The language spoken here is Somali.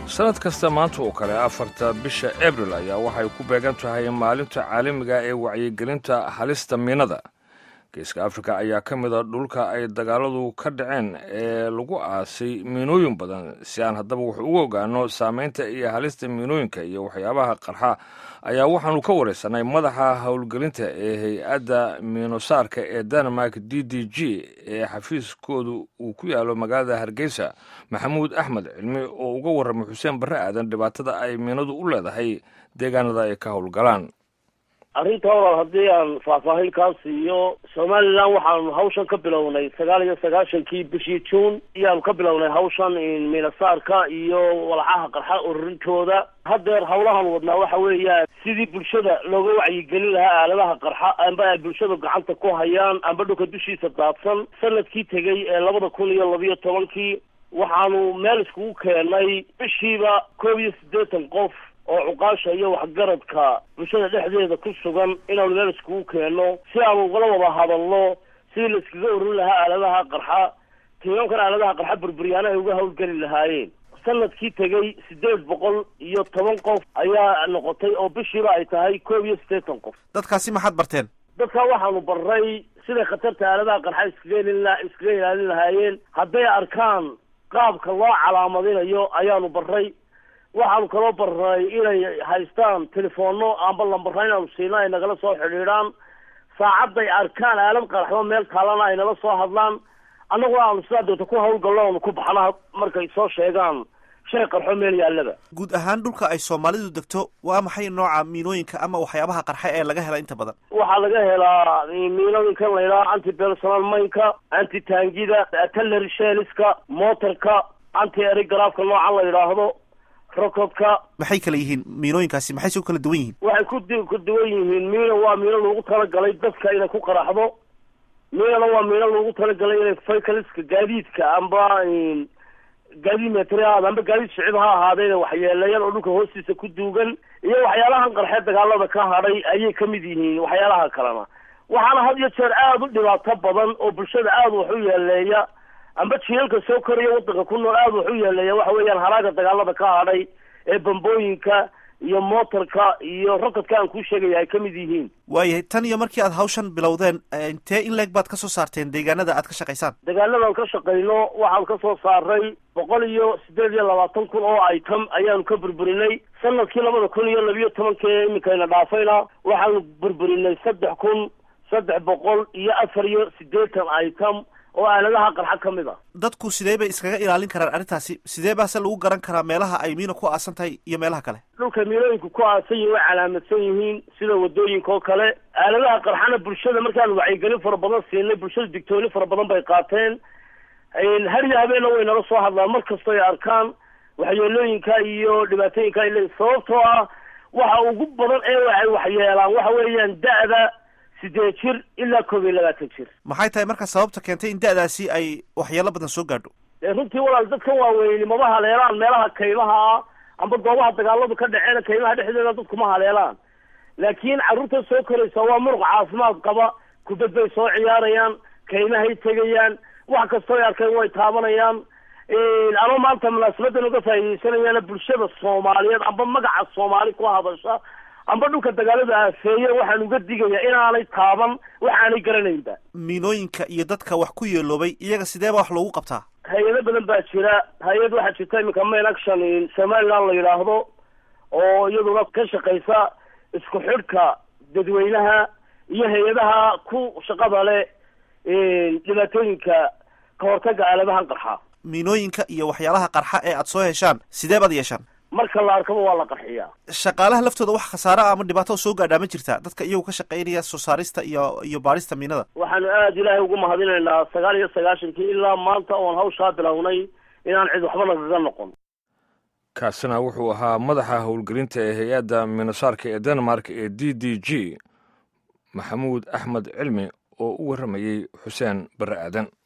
sanad kasta maanta oo kale afarta bisha abril ayaa waxay ku beegan tahay maalinta caalamiga ee wacyigelinta halista miinada geeska afrika ayaa ka mida dhulka ay dagaaladu ka dhaceen ee lagu aasay miinooyin badan si aan haddaba wax ugu ogaano saameynta iyo halista miinooyinka iyo waxyaabaha qarxa ayaa waxaanu ka wareysanay madaxa howlgelinta ee hay-adda miinosaarka ee denmark d d g ee xafiiskoodu uu ku yaalo magaalada hargeysa maxamuud axmed cilmi oo uga warramay xuseen barre aadan dhibaatada ay miinadu u leedahay deegaanada ay ka howlgalaan arrinta walaal haddii aan faahfaahin kaa siiyo somalilan waxaanu hawshan ka bilownay sagaal iyo sagaashankii bishii juun iyaanu ka bilownay hawshan miinasaarka iyo walxaha qarxa ururintooda haddeer hawlahan wadnaa waxa weeyaan sidii bulshada looga wacyigelin lahaa aaladaha qarxa amba ay bulshadu gacanta ku hayaan amba dhulka dushiisa daadsan sanadkii tegey ee labada kun iyo labiyo tobankii waxaanu meel iskugu keenay bishiiba koob iyo siddeetan qof oo cuqaasha iyo waxgaradka bulshada dhexdeeda ku sugan inaanu meel iskugu keenno si aanu ugala wada hadalno sidii la iskaga ururin lahaa aaladaha qarxa tiimankan aaladaha qarxa burburyaana ay uga hawlgeli lahaayeen sanadkii tegey siddeed boqol iyo toban qof ayaa noqotay oo bishiiba ay tahay koob iyo siddeetan qof dadkaasi maxaad barteen dadka waxaanu barray siday khatarta aaladaha qarxa iskaga helin iskaga ilaalin lahaayeen hadday arkaan qaabka loo calaamadinayo ayaanu barray waxaanu kaloo barnay inay haystaan telefoonno amba lambarra inaanu siino ay nagala soo xidhiidhaan saacadday arkaan aalad qaraxdo meel taalana ay nala soo hadlaan annaguna aanu sidaa doonta ku hawlgalno aanu ku baxna markay soo sheegaan shay qarxo meel yaallaba guud ahaan dhulka ay soomaalidu degto waa maxay nooca miinooyinka ama waxyaabaha qarxa ee laga hela inta badan waxaa laga helaa miinooyinkan la yidhaha anti personal maynka anti taangida artillery sheliska motorka anti erigrafka noocan la yidhaahdo rokodka maxay kala yihiin miinooyinkaasi maxay soo kala duwan yihiin waxay ku d ku duwan yihiin miina waa miino loogu talagalay dadka inay ku qaraxdo miinana waa miino loogu talagalay inay faykaliska gaadiidka amba gaadiid metri ahaada amba gaadiid shicib ha ahaada inay waxyeeleeyaan oo dhulka hoostiisa ku duugan iyo waxyaalahan qarxee dagaalada ka hadhay ayay kamid yihiin waxyaalaha kalena waxaana had iyo jeer aada u dhibaato badan oo bulshada aada wax u yeeleeya amba jiilalka soo koraya waddanka ku nool aada wax u yeeleeya waxa weeyaan haraaga dagaalada ka hadhay ee bambooyinka iyo motorka iyo rokodka aan kuu sheegaya ay kamid yihiin waayahay tan iyo markii aad hawshan bilowdeen intee in leeg baad ka soo saarteen deegaanada aad ka shaqaysaan deegaanadan ka shaqayno waxaan ka soo saaray boqol iyo siddeed iyo labaatan kun oo item ayaanu ka burburinay sanadkii labada kun iyo labiyo tobankii iminkayna dhaafayna waxaanu burburinay saddex kun saddex boqol iyo afar iyo siddeetan item oo aaladaha qarxa ka mid a dadku sidee bay iskaga ilaalin karaan arrintaasi sidee baase lagu garan karaa meelaha ay miina ku aasan tahay iyo meelaha kale dhulka miinooyinku ku aasan yihin way calaamadsan yihiin sida wadooyinka oo kale aaladaha qarxana bulshada markaanu wacyigelin fara badan siinay bulshada digtooni fara badan bay qaateen har iyo habeenna way nala soo hadlaan mar kastoo ay arkaan waxyeelooyinka iyo dhibaatooyinka ay leeyiin sababtoo ah waxa ugu badan ee ay waxyeelaan waxa weeyaan da-da sideed jir ilaa koob iyo labaatan jir maxay tahay marka sababta keentay in da-daasi ay waxyeelo badan soo gaadho runtii walaal dadkan waaweyni mama haleelaan meelaha kaymaha ah amba goobaha dagaaladu ka dhaceen kaymaha dhexdeeda dadku ma haleelaan laakiin carruurta soo koraysa waa muruq caafimaad qaba kubad bay soo ciyaarayaan kaymahay tegayaan wax kastoo ay arkeen way taabanayaan ama maanta munaasabadan uga faa'idaysanayaana bulshada soomaaliyeed amba magaca soomaali ku hadasha amba dhulka dagaalada aafeeye waxaan uga digayaa inaanay taaban waxaanay garanaynba miinooyinka iyo dadka wax ku yeeloobay iyaga sideeba wax loogu qabtaa hay-ado badan baa jira hay-ad waxaa jirta iminka main action somaliland la yidhaahdo oo iyaduna ka shaqaysa isku xidhka dadweynaha iyo hay-adaha ku shaqada leh dhibaatooyinka ka hortaga aaladahan qarxa miinooyinka iyo waxyaalaha qarxa ee aad soo heshaan sidee baad yeeshaan marka la arkaba waa la qarxiyaa shaqaalaha laftooda wax khasaare ah ama dhibaato soo gaadhaa ma jirta dadka iyagu ka shaqaynaya soo saarista iyo iyo baarista miinada waxaanu aada ilaahay ugu mahadinaynaa sagaal iyo sagaashankii ilaa maanta oon hawshaa bilownay inaan cid waxba nagaga noqon kaasina wuxuu ahaa madaxa howlgelinta ee hay-adda miinosaarka ee denmark ee d d g maxamuud axmed cilmi oo u warramayey xuseen barre aadan